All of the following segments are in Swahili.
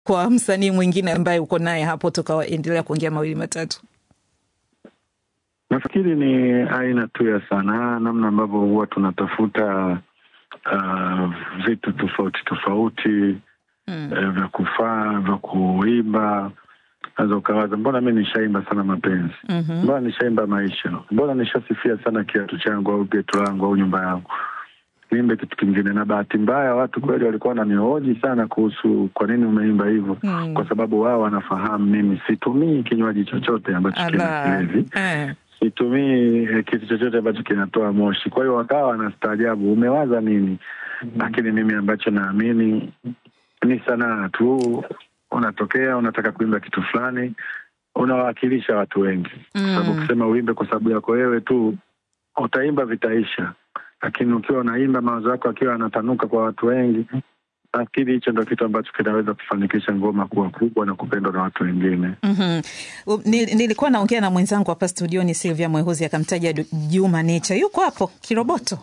kwa msanii mwingine ambaye uko naye hapo, tukaendelea kuongea mawili matatu? Nafikiri ni aina tu ya sanaa, namna ambavyo huwa tunatafuta uh, vitu tofauti tofauti mm. eh, vya kufaa vya kuimba. Naweza ukawaza mbona mi nishaimba sana mapenzi Mhm. mbona nishaimba maisha, mbona nishasifia sana kiatu changu au geto langu au nyumba yangu, niimbe kitu kingine. Na bahati mbaya watu kweli walikuwa wananihoji sana kuhusu kwa nini umeimba hivyo Mm. kwa sababu wao wanafahamu mimi situmii kinywaji chochote ambacho kina Ala. kilevi Eh. situmii eh, kitu chochote ambacho kinatoa moshi. Kwa hiyo wakawa wanastaajabu, umewaza nini? Lakini mimi ambacho naamini ni sanaa tu, unatokea unataka kuimba kitu fulani, unawakilisha watu wengi, kwa sababu Mm. ukisema uimbe kwa sababu yako wewe tu, utaimba vitaisha, lakini ukiwa unaimba mawazo yako akiwa yanatanuka kwa watu wengi, nafikiri hicho ndo kitu ambacho kinaweza kufanikisha ngoma kuwa kubwa na kupendwa na watu wengine. Mhm. U- ni- Nilikuwa naongea na mwenzangu hapa studioni Silvia Mwehuzi akamtaja Du- Juma Nature, yuko hapo Kiroboto.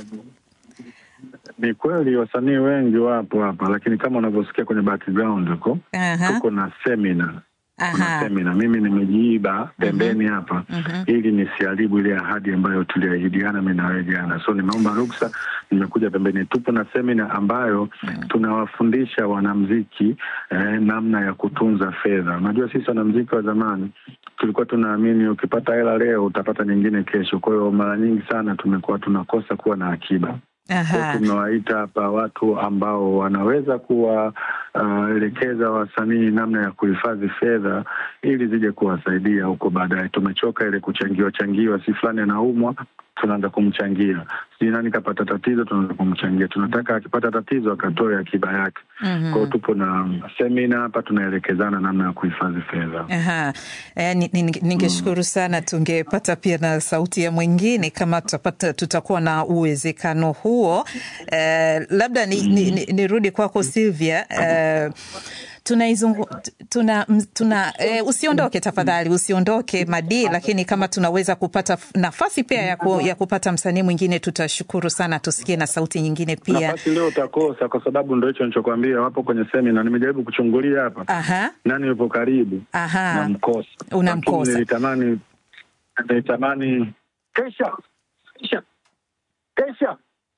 Ni kweli wasanii wengi wapo hapa, lakini kama unavyosikia kwenye background huko Aha. tuko na semina kuna Aha. semina. Mimi nimejiiba pembeni hapa Mhm. ili nisiharibu ile ahadi ambayo tuliahidiana mimi na wewe jana, so nimeomba ruksa, nimekuja pembeni. Tupo na semina ambayo tunawafundisha wanamziki eh, namna ya kutunza fedha. Unajua sisi wanamziki wa zamani tulikuwa tunaamini ukipata hela leo utapata nyingine kesho. Kwa hiyo mara nyingi sana tumekuwa tunakosa kuwa na akiba. Kwa Aha. tumewaita hapa watu ambao wanaweza kuwaelekeza wasanii namna ya kuhifadhi fedha ili zije kuwasaidia huko baadaye. Tumechoka ile kuchangiwa changiwa, si fulani anaumwa tunaanza kumchangia, sijui nani kapata tatizo, tunaanza kumchangia. Tunataka akipata tatizo akatoe akiba yake. Mhm. Kwa hiyo tupo na semina hapa, tunaelekezana namna ya kuhifadhi fedha. Aha. Eh, ni- ni- ningeshukuru sana tungepata pia na sauti ya mwingine kama tutapata, tutakuwa na uwezekano huo. Eh, labda nirudi ni, ni, nirudi kwako Silvia. Eh, tunaizungu tuna, m- tuna eh, usiondoke tafadhali, usiondoke Madi, lakini kama tunaweza kupata f- nafasi pia ya, ku, ya kupata msanii mwingine tutashukuru sana, tusikie na sauti nyingine pia. Nafasi leo utakosa, kwa sababu ndo hicho nichokwambia, wapo kwenye semina. Nimejaribu kuchungulia hapa Aha, nani yupo karibu aha, namkosa Unamkosa. Lakini nilitamani nilitamani kesha kesha kesha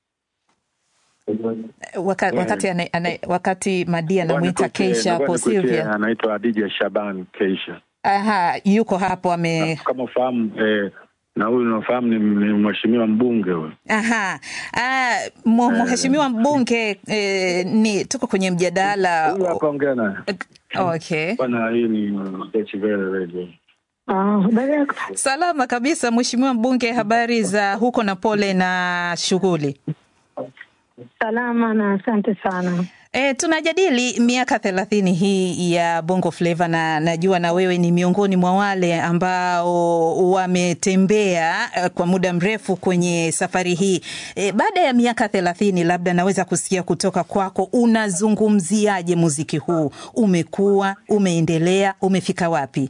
Waka, wakati, ana, ana, wakati Madi anamwita Ngoja nikuitie- Keisha hapo ngoja nikuitie, Silvia. anaitwa Adija Shaban Keisha Aha, yuko hapo ame kama ufahamu eh, na huyu unafahamu ni, ni mheshimiwa mbunge huyu aha. Ah, mu- mheshimiwa mbunge eh, ni tuko kwenye mjadala. huyu hapa ongea naye Okay. bwana hii ni Deutsche Welle Radio Ah, habari yako? Salama kabisa mheshimiwa mbunge, habari za huko na pole na shughuli. Salama na asante sana. E, tunajadili miaka thelathini hii ya Bongo Flava na najua na wewe ni miongoni mwa wale ambao wametembea eh, kwa muda mrefu kwenye safari hii. E, baada ya miaka thelathini, labda naweza kusikia kutoka kwako, unazungumziaje muziki huu? Umekuwa, umeendelea, umefika wapi?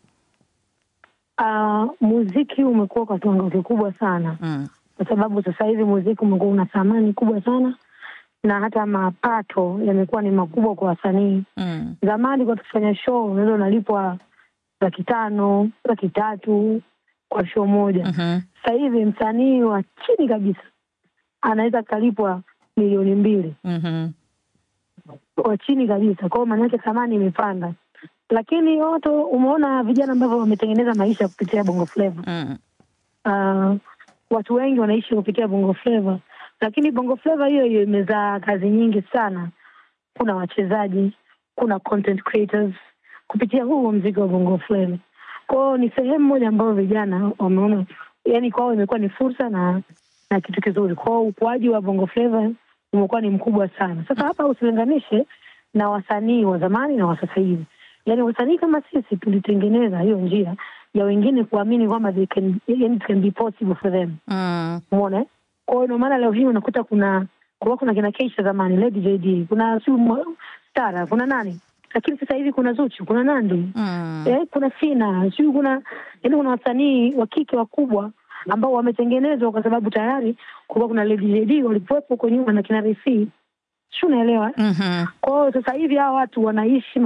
Ah, muziki umekuwa kwa kiwango kikubwa sana Mm. kwa sababu sasa hivi muziki umekuwa una thamani kubwa sana na hata mapato yamekuwa ni makubwa kwa wasanii. Mm. Zamani kwa tukifanya show unaweza unalipwa laki tano, laki tatu kwa show moja. Mhm. Sasa hivi msanii wa chini kabisa anaweza kalipwa milioni mbili Mhm. wa chini kabisa. Kwa hiyo maana yake thamani imepanda, lakini watu umeona vijana ambavyo wametengeneza maisha kupitia bongo flava. Mm. Uh, watu wengi wanaishi kupitia bongo flava, lakini bongo flava hiyo hiyo imezaa kazi nyingi sana. Kuna wachezaji, kuna content creators kupitia huu mzigo wa bongo flava. Kwao ni sehemu moja ambayo vijana wameona, yani kwao imekuwa ni fursa na na kitu kizuri. Kwao ukuaji wa bongo flava umekuwa ni mkubwa sana. Sasa hapa usilinganishe na wasanii wa zamani na wa sasa hivi. Yani wasanii kama sisi tulitengeneza hiyo njia ya wengine kuamini kwamba they can, yani it can be possible for them. Mm. Umeona? eh? Kwa hiyo ndio maana leo hii unakuta kuna kulikuwa kuna kina Keisha zamani, Lady JD, kuna siu Mo- Stara, kuna nani? Lakini sasa hivi kuna Zuchu, kuna Nandi. Mm. Eh, kuna Sina, sijui kuna yani kuna wasanii wa kike wakubwa ambao wametengenezwa kwa sababu tayari kulikuwa kuna Lady JD walikuwepo huko nyuma na kina Resi. si unaelewa? Mhm. Kwa hiyo sasa hivi hawa watu wanaishi